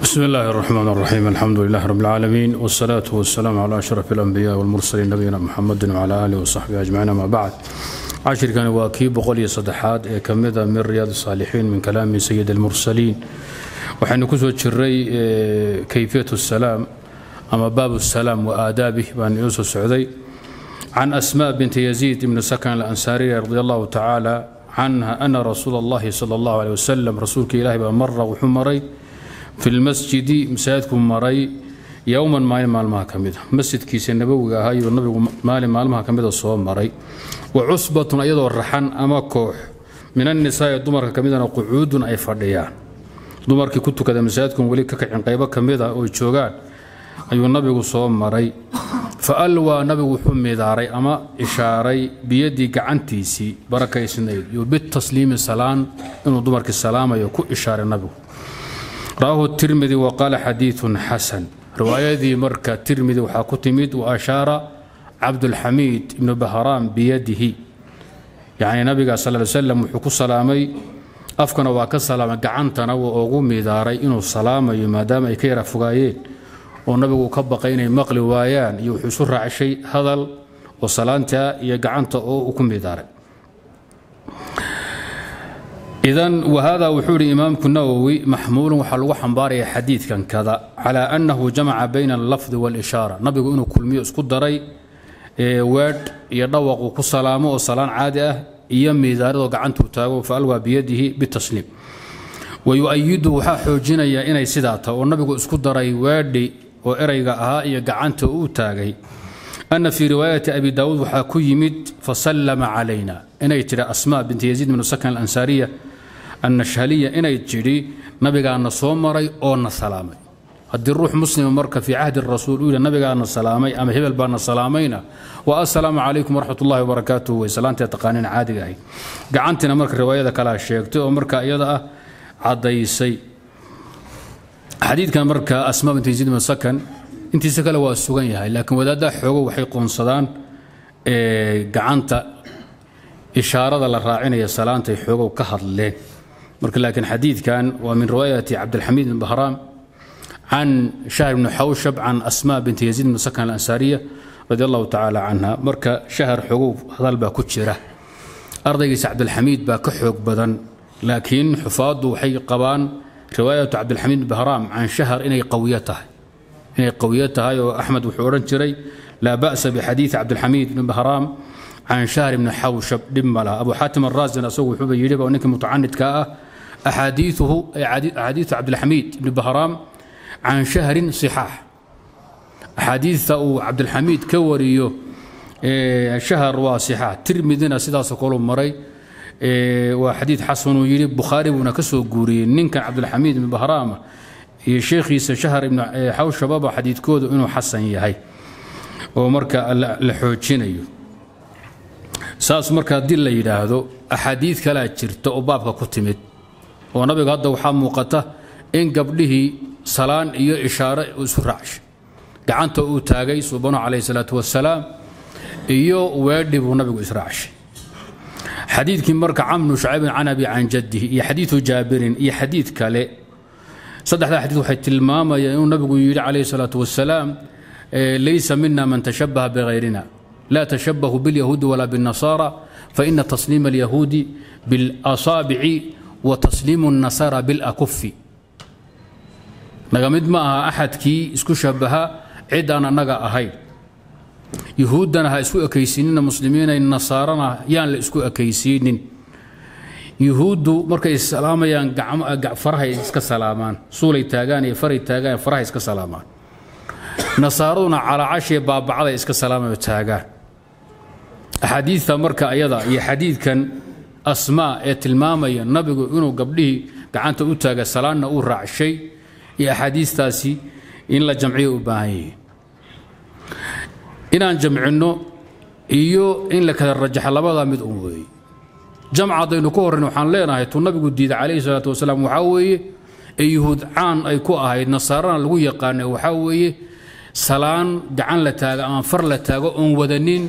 بسم الله الرحمن الرحيم الحمد لله رب العالمين والصلاة والسلام على أشرف الأنبياء والمرسلين نبينا محمد وعلى آله وصحبه أجمعين ما بعد عشر كان واكي بقول صدحات كمدة من رياض الصالحين من كلام سيد المرسلين وحين كسو جري كيفية السلام أما باب السلام وآدابه بأن يوسف السعودي عن أسماء بنت يزيد بن سكن الأنصارية رضي الله تعالى عنها أن رسول الله صلى الله عليه وسلم رسولك إلهي بمر وحمري في المسجد مساجدكم مري يوما مال مالمها كمدة مسجد كيس النبوي هاي النبي مال مالمها كمدة صوم مري وعصبة أيضا الرحن أما كوح من النساء دمر كمدة قعود أي فرديان dumarkii ku tukada masaajidkan weli ka kacin qaybo ka mid a oo joogaan ayuu nabigu soo maray fa alwaa nabigu wuxuu midaaray ama ishaaray biyadii gacantiisii barakaysnayd iyo bitasliimi salaan inuu dumarkii salaamayo ku ishaaray nabigu rawaahu tirmidi wa qaala xadiidun xasan riwaayadii marka tirmidi waxaa ku timid wa ashaara cabdulxamiid ibnu bahraam biyadihi yacni nabiga sal ly slam wuxuu ku salaamay afkana waa ka salaamay gacantana waa ugu midaaray inuu salaamayo maadaama ay ka yara fogaayeen oo nabigu ka baqay inay maqli waayaan iyo wuxuu isu raacshay hadal oo salaanta iyo gacanta oo uu ku midaaray idan wahada wuxuu ihi imaamku nawowi maxmuulun waxaa lagu xambaaraya xadiidkan kada calaa annahu jamaca bayna allafdi waalishaara nabigu inuu kulmiyo isku daray weedh iyo dhawaquu ku salaamo oo salaan caadi ah iyo miidaaradoo gacantuu taago faalwaa biyadihi bitasliim wayu'ayidu waxaa xoojinaya inay sidaa tahay oo nabigu isku daray weedhi oo erayga ahaa iyo gacanta uu taagay ana fii riwaayati abi daawuud waxaa ku yimid fasallama calayna inay tidhi asmaa binti yaziid bnu sakan alansaariya annashhaliya inay tidhi nabigaana soo maray oo na salaamay haddii ruux muslima marka fii cahdi rasuul uu yidhi nabigaana salaamay ama hebel baana salaamayna wa assalaamu calaykum waraxmat ullahi wabarakaatuh way salaantee taqaaniin caadiga ahayd gacantiina marka riwaayada kalea sheegtay oo marka iyada ah caddaysay xadiidkan marka asmaa bint yaziid bin sakan intiisa kale waa sugan yahay laakiin wadaaddaa xoogo waxay qoonsadaan gacanta ishaarada la raacinaya salaantay xoogow ka hadleen marka laakiin xadiidkan waa min riwaayati cabdilxamiid bin bahraam can shahr bni xawshab can asmaa binti yaziid bn sakan alansaariya radi allahu tacaala canha marka shahar xogow hadal baa ku jira ardaygiisa cabdilxamiid baa ka xoog badan laakiin xufaaddu waxay qabaan riwaayatu cabdilxamiid bahraam can shahar inay qawiyo tahay inay qawiyo tahay oo axmed wuxuu odhan jiray laa ba'sa bixadiidi cabdilxamiid bni bahraam can shahr bni xawshab dhib ma laha abu xaatim araasin asagu wuxuuba yidhiba ninkii mutacanidka ah axaadiiuhu axaadiiu cabdilxamiid ibni bahraam can shahrin صixaax axaadiidta uu cabdilxamiid ka wariyo shahar waa صixaax tirmidina sidaasoo kalu maray waa xadiid xasanuu yidhi bukhaari buuna ka soo guuriyey ninkan cabdilxamiid ibn bahraama iyo sheekhiisa shahar ibn xawshababa xadiidkoodu inuu xasan yahay oo marka la xoojinayo saas marka haddii la yidhaahdo axaadiid kalaa jirta oo baabka ku timid oo nabiga hadda waxaa muuqata in gabdhihii salaan iyo ishaare isu raacshay gacanta uu taagay suubanu calayhi salaatu wasalaam iyo weedhi buu nabigu israacshay xadiidkii marka camnu shucaybin can abi can jaddihi iyo xadiidu jaabirin iyo xadiid kale saddexdaa xadiid waxay tilmaamayaan inuu nabigu yidhi calayhi salaatu wasalaam laysa mina man tashabaha bihayrina laa tashabahu bilyahuudi walaa biاnnasaara faina tasliima alyahuudi biاlasaabici wa tasliimu الnasaara biاlakufi naga mid ma aha axadkii isku shabaha cid aan annaga ahayn yuhuuddana ha isku ekaysiinina muslimiinay nasaarana yaan la isku ekaysiinin yuhuuddu markay salaamayaan farahay iska salaamaan suulay taagaan iyo faray taagaan farahay iska salaamaan nasaaraduna calaacashiya baabacday iska salaamayo taagaan axaadiidta marka ayada iyo xadiidkan asmaa ee tilmaamaya nabigu inuu gabdhihii gacanta u taaga salaanna uu raacshay iyo axaadiistaasi in la jamciyo u baahan yihiin inaan jamcinno iyo in la kala rajaxa labadaa mid un weeye jamca haddaynu ku horrayn waxaan leenahay tuu nabigu diiday calayhi salaatu wasalaam waxaa weeye ee yuhuud caan ay ku ahayd nasaarana lagu yaqaanay waxaa weeye salaan gacan la taago ama far la taago oon wadanin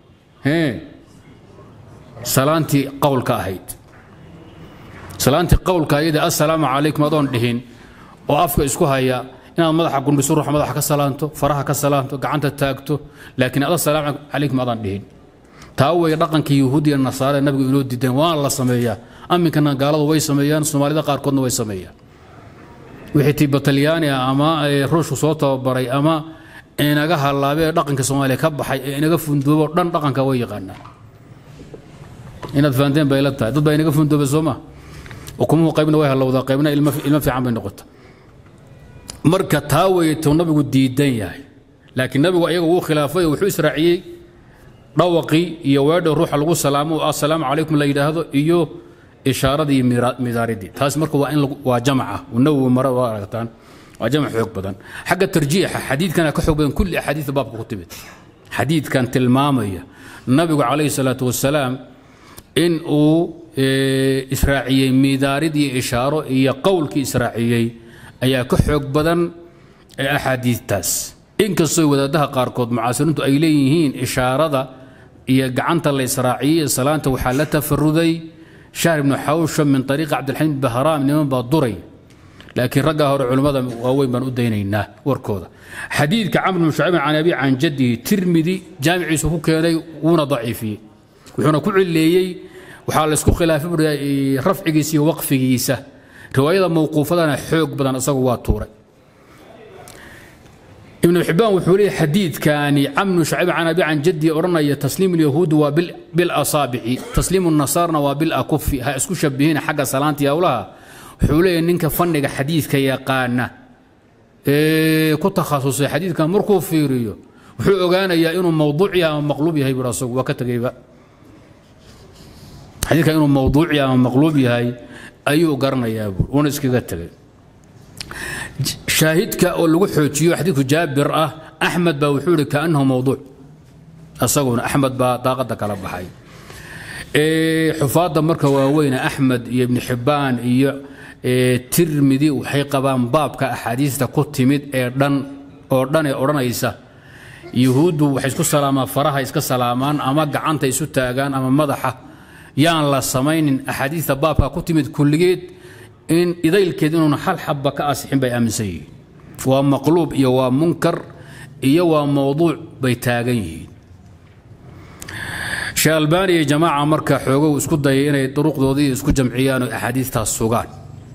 salaantii qowlka ahayd salaantii qowlka ayada assalaamu calaykum adoon dhihin oo afka isku haya inaad madaxa gundhiso ruuxa madaxa ka salaanto faraha ka salaanto gacanta taagto laakiin ada salaam calaykum adaan dhihin taa way dhaqankii yahuudiya nasaare nabigu inoo diideen waana la sameeyaa aminkana gaaladu way sameeyaan soomaalida qaarkoodna way sameeyaan wixii tii batalyaani ah ama ruushku soo tababaray ama inaga halaabee dhaqanka soomaaliya ka baxay ee inaga fundoobo dhan dhaqanka way yaqaanaan inaad fahanteen bay la tahay dad baa inaga fundoobay soo ma ukumuhu qaybna way halowdaa qaybna ilmo fiican bay noqota marka taa weeye tuu nabigu diidan yahay laakiin nabigu ayaga wuu khilaafay oo wuxuu israaciyey dhawaqii iyo weedha ruuxa lagu salaamo oo assalaamu calaykum la yidhaahdo iyo ishaaradii iyo midaaridii taas marka waa in waa jamaca nawowi mare waa aragtaan waa jamac xoog badan xagga tarjiixa xadiidkana ka xoog badan kulli axaadiida baabka ku timid xadiidkan tilmaamaya nabigu calayhi salaatu wasalaam in uu israaciyey midaarid iyo ishaaro iyo qowlkii israaciyey ayaa ka xoog badan axaadiidtaas inkastoo wadaadaha qaarkood mucaasiriintu ay leeyihiin ishaarada iyo gacanta la israaciyey salaanta waxaa la tafaruday shahr ibnu xawsha min ariiqi cabdilxamiid bahraam niman baa duray laakiin raggaa hore culimmada waaweyn baan u daynaynaa warkooda xadiidka camr bn shucayb can abi can jaddihi tirmidi jaamiciisu ku keenay wuuna daciifiyey wuxuuna ku cileeyey waxaa laysku khilaafay rafcigiisa iyo waqfigiisa riwaayada mawquufadana xoog badan isagu waa tuuray ibnu xibbaan wuxuu leeyahy xadiidkani camnu shacib can abi can jaddi odhanaya tasliim alyahuudi waa bilasaabici tasliim nasaarna waa bilakufi ha isku shabihina xagga salaantii howlaha wuxuu leeyahy ninka fanniga xadiidka yaqaana ee ku takhasusay xadiidkan markuu fiiriyo wuxuu ogaanayaa inuu mawduuc yahay ama maqluub yahay bur asagu waa ka tegeyba xadiidkan inuu mawduuc yahay ama maqluub yahay ayuu garanayaa buur uuna iskaga tegay shaahidka oo lagu xoojiyo xadiidku jaabir ah axmed baa wuxuu ihi kaanahu mawduuc asaguna axmed baa daaqada kala baxay xufaadda marka waaweyne axmed iyo ibni xibbaan iyo tirmidi waxay qabaan baabka axaadiista ku timid ee dhan oo dhan ee odhanaysa yuhuuddu waxay isku salaamaan faraha iska salaamaan ama gacanta isu taagaan ama madaxa yaan la samaynin axaadiista baabka ku timid kulligeed in idaylkeed inuuna hal xabba ka asixin bay aaminsan yihiin waa maqluub iyo waa munkar iyo waa mowduuc bay taagan yihiin sheekh albaani iyo jamaaca marka xoogow isku dayay inay duruqdoodii isku jamciyaan oo axaadiistaas sugaan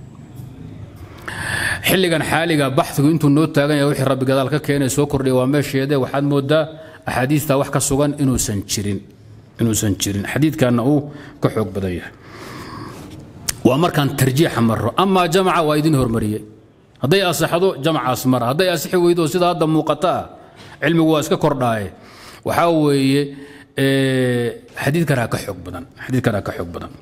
xilligan xaaliga baxigu intuu noo taagan yahay wixii rabbi gadaal ka keenay soo kordhiya waa meesheede waxaad moodaa axaadiistaa wax ka sugan inuusan jirin inuusan jirin xadiidkanna uu ka xoog badan yahay waa markaan tarjiixa maro amaa jamaca waa idin hormariyey hadday asaxdo jamacaas mara hadday asixi weydo sida hadda muuqata ah cilmigu waa iska kordhaaye waxaa weeye xadiidkanaa ka xoog badan xadiidkanaa ka xoog badan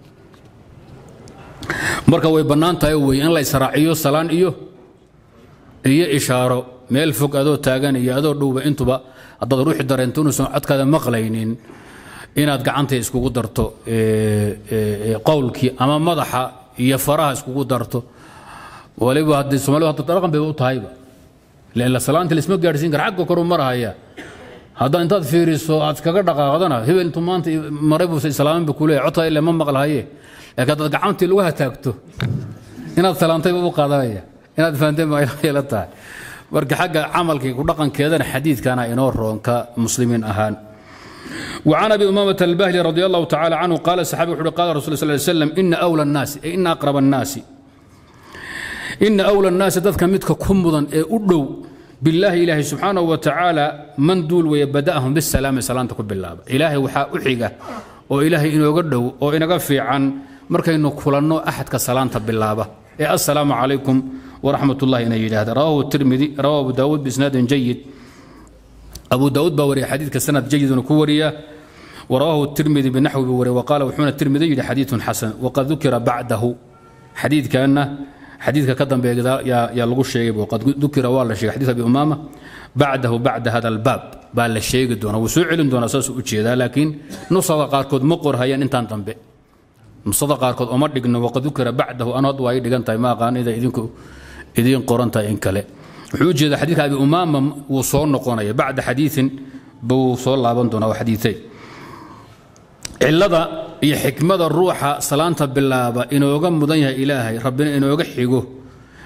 marka way bannaan tahay weye in la israaciyo salaan iyo iyo ishaaro meel fog adoo taagan iyo adoo dhowba intuba haddaad ruuxi dareento inuusan codkaada maqlaynin inaad gacanta iskugu darto qowlkii ama madaxa iyo faraha iskugu darto waliba haddii soomaalidu hadda dhaqan bayba u tahayba leela salaanta laisma gaadhsiin kara xagga koru marahaya haddaa intaad fiiriso aad iskaga dhaqaaqdana hebel intuu maanta maray buuse islaamin ba kuleeyahay codka ile ma maqlahaye laakiin haddaad gacantii lagu hataagto inaad salaantayba u qaadanaya inaad fahanteen baa la tahay marka xagga camalkii ku dhaqankeedana xadiidkana inoo roonka muslimiin ahaan وعن ابي امامه الباهلي رضي الله تعالى عنه قال الصحابي وحده قال رسول الله صلى الله عليه وسلم ان اولى الناس ان اقرب الناس ان اولى الناس ذاتك متك كمدن اي ادو بالله إلهي سبحانه وتعالى من دول ويبدأهم بالسلام سلامتك بالله إلهي وحا أحيقة وإلهي إنه قدو وإنه قفي عن مركا إنه كلانو أحد كسلامة بالله إيه السلام عليكم ورحمة الله إنه هذا رواه الترمذي رواه أبو داود بإسناد جيد أبو داود بوري حديث كسند جيد ونكوريا ورواه الترمذي بنحو بوري وقال وحون الترمذي حديث حسن وقد ذكر بعده حديث كأنه حديثك كدن بيغدا يا يا لغو شيغي وقد ذكر والله شيغ حديث ابي امامه بعده بعد هذا الباب بال لا شيغي دونا وسو علين دونا اساس u jeeda laakiin nusada qaarkood ma qorhayaan intaan dambe nusada qaarkood uma dhigno waqad dhukira bacdahu anad way dhigan tahay ma qaanida idinku idin qoranta in kale wuxuu jeeda xadiidka abi umama wuu soo noqonaya bacda xadiiin buu soo laaban doonaa xadiitay cilada iyo xikmada ruuxa salaanta bilaaba inooga mudan yahay ilaahay rabbina inooga xigo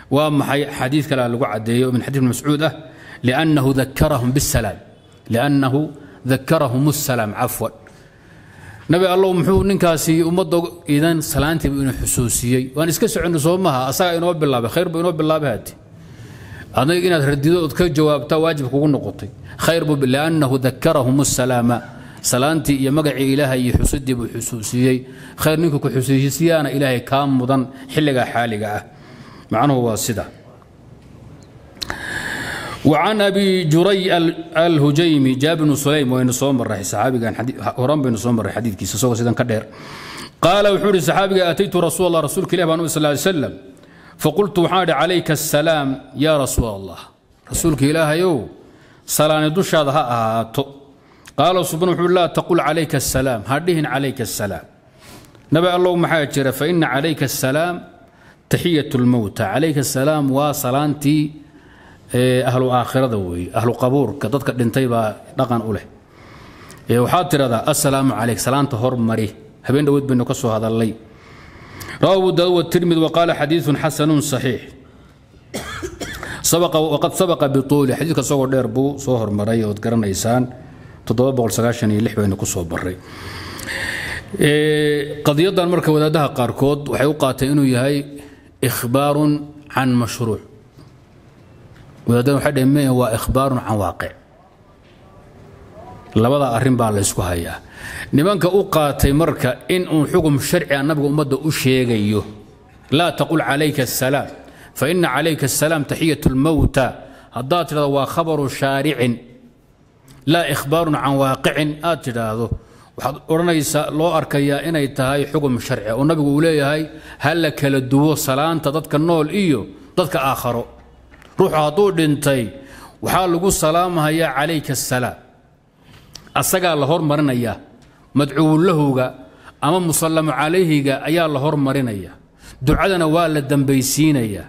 waa maxay xadiid kale lagu cadeeyo min xadiid ibn mascuud ah liannahu dakarahum bisalaam liannahu dakarahum الsalaam cafwan nabi allow muxuu ninkaasi ummadda idan salaantiiba inuu xusuusiyey waan iska soconno soo maha asagaa inoo bilaabay khayr buu inoo bilaabay hati adayg inaad radido ood ka jawaabtaa waajib kugu noqotay khayr buu liannahu dakarahum الsalaama salaantii iyo magacii ilaahay iyo xusidii buu xusuusiyey khayr ninkuu ku xusuusiyaana ilaahay kaa mudan xilligaa xaaliga ah macnuhu waa sida وعن أبي جري الهجيمي جاب بن سليم وين صوم الرحي صحابي كان حديث هرم بن صوم الرحي حديث كيس سوى سيدان كدير قال وحوري صحابي أتيت رسول الله رسول الله صلى الله عليه وسلم فقلت وحاد عليك السلام يا رسول الله رسولك إله يو سلام دوش هذا هاتو قال سبحانه لا تقول عليك السلام هديهن عليك السلام نبي الله محاجر فإن عليك السلام تحية الموتى عليك السلام وصلانتي ahlu aakhirada weeye ahlu qabuurka dadka dhintay baa dhaqan u leh waxaad tidhahdaa assalaamu calayk salaanta hormari habeen dhawood baynu ka soo hadallay rawa abu daawud watirmid waqaala xadiidun xasanun saxiix waqad sabaqa bituuli xadiidka isagoo dheer buu soo hormaray ood garanaysaan baynu ku soo baray qadiyadan marka wadaadaha qaarkood waxay u qaateen inuu yahay ikhbaarun can mashruuc wadaadana waxay dhaheen mee waa ikhbaarun can waaqic labada arrin baa la ysku hayaa nimanka u qaatay marka in uu xugum sharciga nabiga ummadda u sheegayo laa taqul calayka asalaam fa ina calayka asalaam taxiyat lmowta haddaad tidhahdo waa khabaru shaaricin laa ikhbaarun can waaqicin aad tidhaahdo waxaad odhanaysaa loo arkayaa inay tahay xugum sharci oo nabigu uu leeyahay ha la kala duwo salaanta dadka nool iyo dadka aakharo ruuxu hadduu dhintay waxaa lagu salaamahayaa calayka asalaam asagaa la hormarinayaa madcuwulahowga ama musallamu calayhiga ayaa la hormarinaya ducadana waa la dambaysiinayaa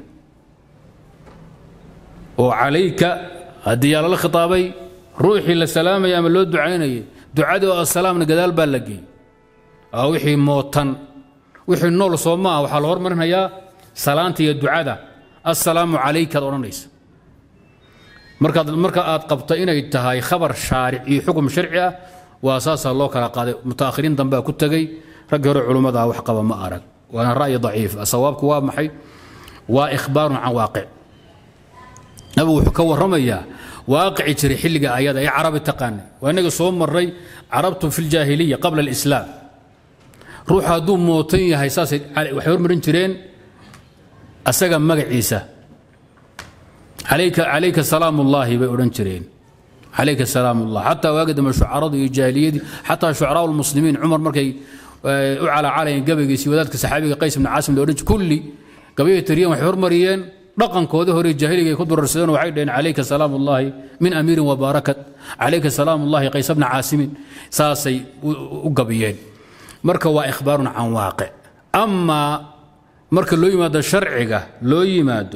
oo calayka haddii yaa lala khitaabay ruuxii la salaamaya ama loo ducaynayay ducadii oo asalaamna gadaal baa la geeyey wixii mootan wixii nool soo maaha waxaa la hormarinayaa salaanta iyo ducada assalaamu calaykaad odhanaysa markaad marka aad qabto inay tahay khabar shaaric iyo xukum sharci ah waa saasaa loo kala qaaday mutaakhiriin dambea ku tegey raggii hore culimmadaa wax qaba ma arag waana ra'yi daciif ah sawaabku waa maxay waa ikhbaarun can waaqic nabigu wuxuu ka warramayaa waaqici jiray xilliga ayada ee carabi taqaanay waa innaga soo marray carabtu fi ljaahiliya qabla alislaam ruux hadduu mootan yahay saasay waxay hormarin jireen asaga magaciisa calayka calayka salaam ullaahi bay odhan jireen calayka salaam ullah xataa waagi dambe shucaradu iyo jaahiliyadii xataa shucaraa lmuslimiin cumar markay u calaacalayeen gabaygiisi wadaadka saxaabiga qays ibni caasim la odhan jiray kulli gabayay tiriyeen waxay hormariyeen dhaqankoodii hore jaahiliga ay ku durarsadeen waxay dhaheen calayka salaam ullaahi min amiirin wabaarakat calayka salaam ullaahi qays bna caasimin saasay u gabiyeen marka waa ikhbaarun can waaqic amaa marka loo yimaado sharciga loo yimaado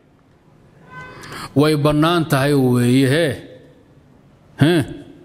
way bannaan tahay weeye hee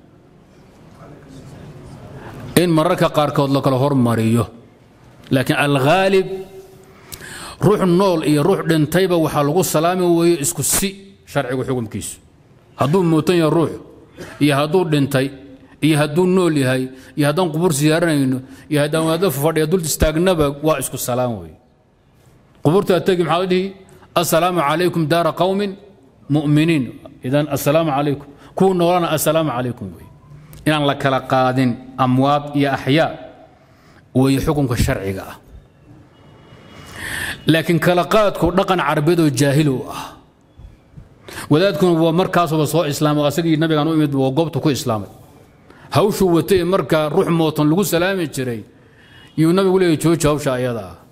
in mararka qaarkood la kala hormariyo laakiin alghaalib ruux nool iyo ruux dhintayba waxaa lagu salaami weeye isku si sharcigu xukumkiisu hadduu muutan yahay ruux iyo hadduu dhintay iyo hadduu nool yahay iyo haddaan qubur siyaaranayno iyo haddaan wadaado fadhiya dul istaagnaba waa isku salaam weeye qubuurtaa tegi maxaa dhihi assalaamu calaykum daara qowmin mu'miniin idan assalaamu calaykum kuwa noolana assalaamu calaykum wey inaan la kala qaadin amwaad iyo axyaa weeye xukunka sharciga ah laakiin kala qaadku dhaqan carbeedoo jaahil u ah wadaadkuna waa markaasuba soo islaamay asagii nabigaan u imid waa goobta ku islaamay hawshuu watay markaa ruux mootan lagu salaami jiray yuu nabigu leeyahy jooji hawsha ayada ah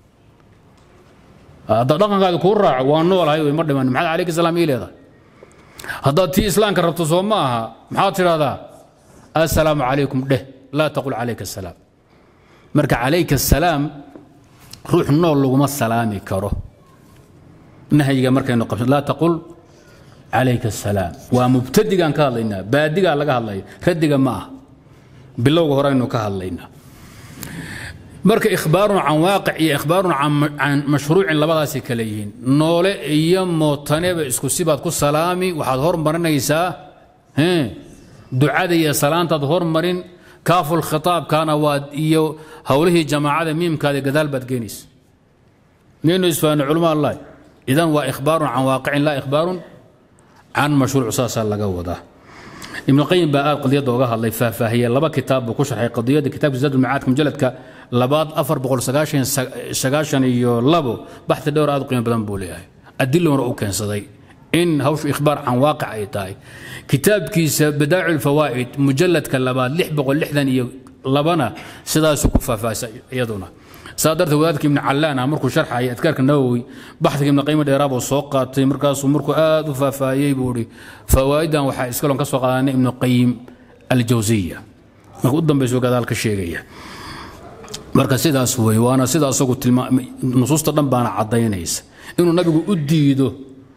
haddaad dhaqankaadi kuu raaco waa noolahay wey ma dhiman maxaad calayka salaam ii leedahay haddaad tii islaamka rabto soo ma aha maxaad tidhahdaa assalaamu calaykum dheh laa taqul calayka asalaam marka calayka asalaam ruux nool laguma salaami karo nahyiga markaynu qabsan laa taqul calayka asalaam waa mubtadigaan ka hadlaynaa baadigaa laga hadlaya radiga ma ah bilowga horeynu ka hadlaynaa marka ikhbaarun can waaqic iyo ikhbaarun can mashruucin labadaasay kale yihiin noole iyo mootaneba isku sibaad ku salaami waxaad hormarinaysaa ducada iyo salaantaad hormarin kaaful khitaabkana waad iyo howlihii jamaacada miimkaada gadaal baad geenaysa miyaynu isfahanno culama allahi idan waa ikhbaarun can waaqicin laa ikhbaarun can mashruuc saasaa laga wadaa ibn qayim baa aad qadiyadda oga hadlay faahfaahiye laba kitaab buu ku sharxay qadiyadda kitaabka zaad ulmacaadka mujaladka labaad afar boqol sagaashan iyo labo baxdi dhowr aad u qiimo badan buu leeyahay adilona u keensaday in hawshu ikhbaar can waaqic ay tahay kitaabkiisa badaacu lfawaa'id mujaladka labaad lix boqol lixdan iyo labana sidaasuu ku faahfaahisa iyaduna saa darteed wadaadka ibni callaan ah markuu sharxaya adkaarka nawowi baxdiga ibni qayim dheeraabuu soo qaatay markaasuu markuu aad u faahfaahiyey buu ihi fawaa'idan waxaa iskaloon ka soo qaadanay ibnu qayim aljawsiya marka u dambaysu gadaal ka sheegaya marka sidaas wey waana sida asagu tilmaamay nusuusta dhan baana caddaynaysa inuu nabigu u diido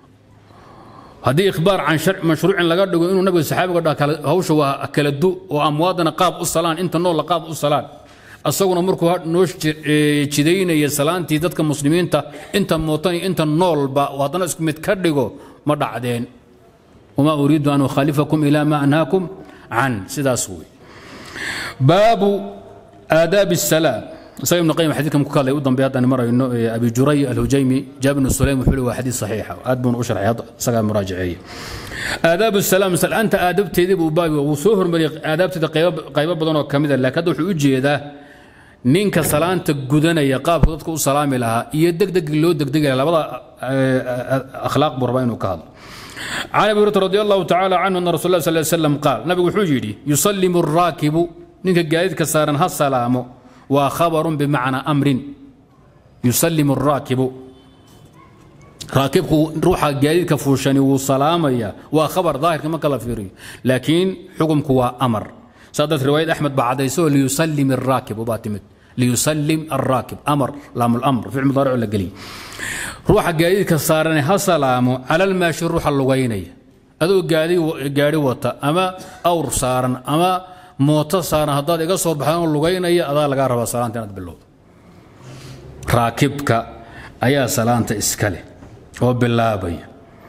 haddii ikhbaar can mashruucin laga dhigo inuu nabiga saxaabiga dha hawsha waa kala du oo amwaadana qaab u salaan inta noolla qaab u salaan asaguna markuu noo jidaynaya salaantii dadka muslimiinta inta mootan iyo inta noolba haddana isku mid ka dhigo ma dhacdeen wamaa uriidu an ukhaalifakum ila ma anhaakum can sidaas wey baabu aadaabi الsalaam isaga ibn qayim xadiidkan ku hadlay u dambeey haddaan marayno abi juray alhujaymi jaabir bn sulaym wuxuu waa xadiid saxiixa aad buuna u sharxay isagaa muraajaceeye aadaabu salaam salaanta aadabteedii buu baabi wuu soo hormariyey aadaabteeda qaybo badan oo ka mida laakiin hadda wuxuu u jeedaa ninka salaanta gudanaya qaabku dadka u salaami lahaa iyo degdeg loo degdegi lahaa labada akhlaaq buu rabaa inuu ka hadlo can abi hurata radi allahu tacaala canhu ana rasul lah sal slam qaal nabigu wuxuu yidhi yusallimu araakibu ninka gaadiidka saaran ha salaamo waa khabarun bimacnaa amrin yusallimu araakibu raakibku ruuxa gaadiidka fuushani wuu salaamaya waa khabar daahirka marka la fiiriyo laakiin xukumku waa amar saadaad riwaayad axmed baa cadayso liyusallim araakibu baa timid liyusallim arraakib amar laamlamr ficil mudaaric la geliy ruuxa gaadiidka saarane ha salaamo cala almaashi ruuxa lugaynaya adoo gaari wata ama awr saaran ama mooto saaran haddaad iga soo baxdaan lugaynaya adaa lagaa rabaa salaanta inaad bilowdo raakibka ayaa salaanta iska leh oo bilaabaya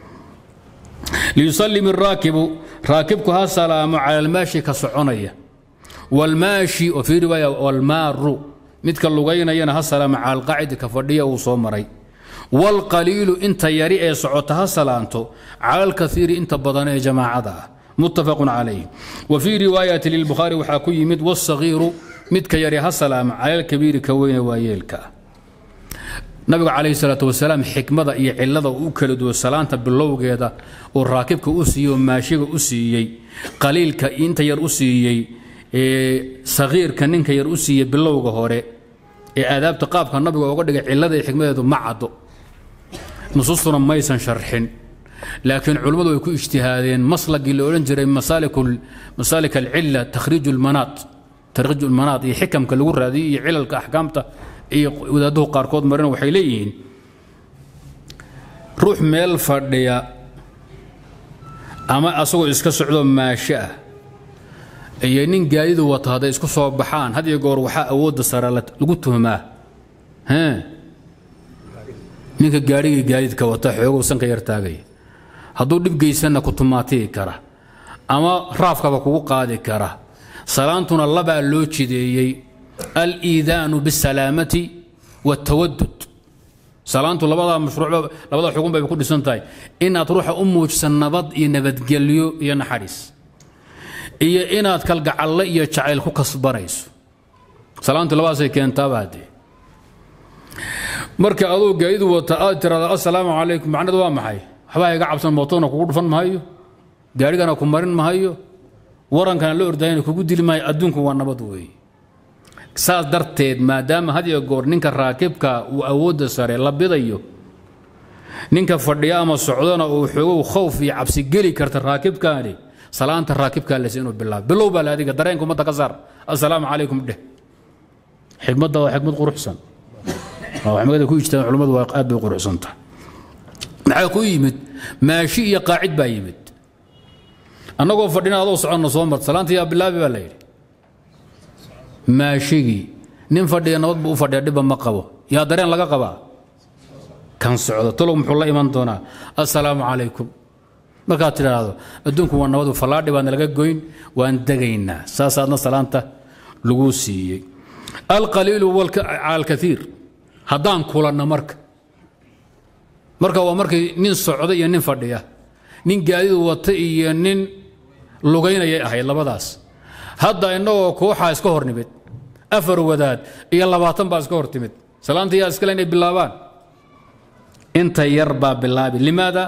liyusallim araakibu raakibku ha salaamo cala almaashi ka soconaya waalmaashi oo fii riwaaya waalmaaru midka lugaynayana ha salaamo cala alqaacidi ka fadhiya uu soo maray waalqaliilu inta yari ee socota ha salaanto cala alkaiiri inta badan ee jamaacada ah متفق عليه وفي رواية للبخاري وحاكو يمد والصغير مد كيري هسلام على الكبير كوين وايلك نبي عليه الصلاة والسلام حكمة إيه علة وكلد وسلامة باللوغيدا والراكبك أسيي وماشيك أسيي قليل كإنت ير أسيي إيه صغير كننك ير أسيي باللوغ هوري إيه آداب تقابك النبي وقال علة حكمة معدو نصوصنا ما يسن شرحين laakiin culimmadu way ku ijtihaadeen maslagii la odhan jiray masaalik alcila takhriij lmanaat takhriij lmanaat iyo xikamka lagu raadiyey iyo cilalka axkaamta iyo wadaaduhu qaarkood marina waxay leeyihiin ruux meel fadhiya ama asagoo iska socdoo maasho ah iyo nin gaadidu wato hadday isku soo baxaan had iyo goor waxaa awoodda sare lagu tuhmaa ninka gaadhigii gaadiidka wata xoogow sanka yar taagaya hadduu dhib geysanna ku tumaatiyi kara ama raafkaba kugu qaadi kara salaantuna labaa loo jideeyey aliidaanu bisalaamati waatawadud salaantu labadaa mashruuc labada xugun bay ku dhisan tahay inaad ruuxa u muujisan nabad iyo nabadgelyo iyo naxariis iyo inaad kalgacalle iyo jacayl ku kasbanayso salaantu labadaasay keentaaba haddee marka aduu gaadidu wata aad tiraada assalaamu calaykum macnadu waa maxay waxbaa iga cabsan mootona kugu dhufan mahayo gaarigana ku marin mahayo warankana la ordayana kugu dili maayo adduunku waa nabad weeye saas darteed maadaama had iyo goor ninka raakibka uu awoodda sare la bidayo ninka fadhiya ama socdona uu xoogow khowf iyo cabsi geli karta raakibkaani salaanta raakibkaa lese inuu bilaabo bilow baa la adiga dareenka ummadda ka saar assalaamu calaykum dheh xikmadda waa xikmad quruxsan xikmada ku ijtaan culimmadu waa aad bay quruxsantahay maxaa ku yimid maashi iyo qaacid baa yimid annagoo fadhina adoo soconna soo mart salaanta yaa bilaabi baa la yidhi maashigii nin fadhiya nabad buu u fadhiya dhibba ma qabo yaa dareen laga qabaa kan socdo talow muxuu la iman doonaa assalaamu calaykum markaad tidhaahdo adduunku waa nabadu fallaadhi baana laga goyn waan degaynaa saasaadna salaanta lagu siiyey alqaliilu cala alkaiir haddaan kulanno marka marka waa markay nin socda iyo nin fadhiya nin gaadidu wata iyo nin lugaynayay ahayd labadaas hadda innagoo kooxaa iska hor nimid afar wadaad iyo labaatan baa iska hor timid salaanta yaa iskale inay bilaabaan inta yar baa bilaabi limaada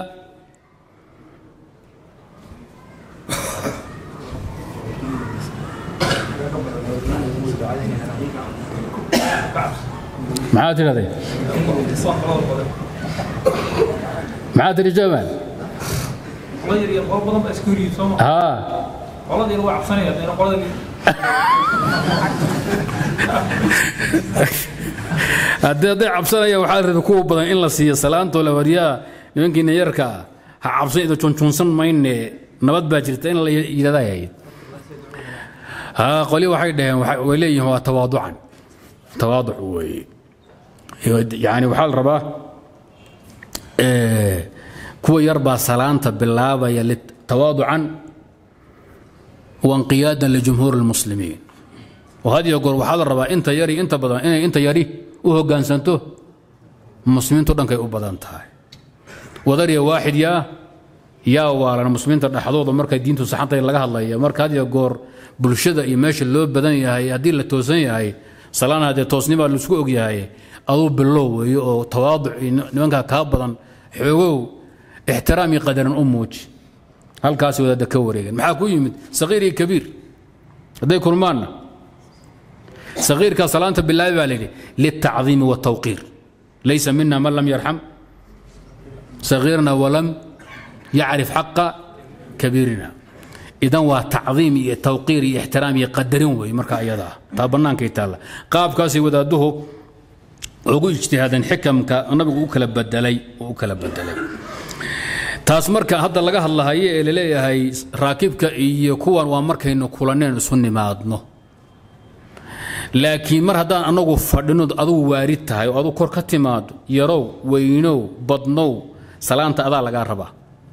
maxaa tidhahday maxaa tidhi jamal haa haddii hadday cabsanaya waxaa rabay kuwa badan in la siiyo salaantoo la waryaa nimankiina yarka ah ha cabsan ida junjunsan mayne nabad baa jirta in la yidhahdaa ahayd haa qoli waxay dhaheen way leeyihiin waa tawaaducan tawaaduc weeye yani waxaa la rabaa kuwa yar baa salaanta bilaabaya tawaaducan wanqiyaadan lijumhuur اlmuslimiin oo had iyo goor waxaa la rabaa inta yari inta badan inay inta yari u hoggaansanto muslimiintu dhankay u badan tahay wadariya waaxid yaa yaa waalan muslimiinta dhexdooda markay diintu saxantay laga hadlaya marka had iyo goor bulshada iyo meesha loo badan yahay haddii la toosan yahay salaan haddee toosnimaa laisku og yahay aduu bilow weeye oo tawaaduc iyo nimankaa kaa badan xoogow ixtiraam iyo qadaran u muuji halkaasi wadaadda ka wareegeen maxaa ku yimid saqiir iyo kabiir hadday kulmaanna saqiirkaa salaanta bilaabi baa layidhi liltacdiimi wاtawqiir laysa mina man lam yarxam sagiirna walam yacrif xaqa kabiirina idan waa tacdiim iyo tawqiir iyo ixtiraam iyo qadarin weeye marka ayada ah taa bannaankay taalla qaabkaasay wadaadduhu ugu ijtihaadeen xikamka nabigu u kala bedelay u kala bedelay taas marka hadda laga hadlahayo ee laleeyahay raakibka iyo kuwan waa markaynu kulaneen isu nimaadno laakiin mar haddaan anagu fadhino adugu waarid tahay oo adu kor ka timaado yarow weynow badnow salaanta adaa lagaa rabaa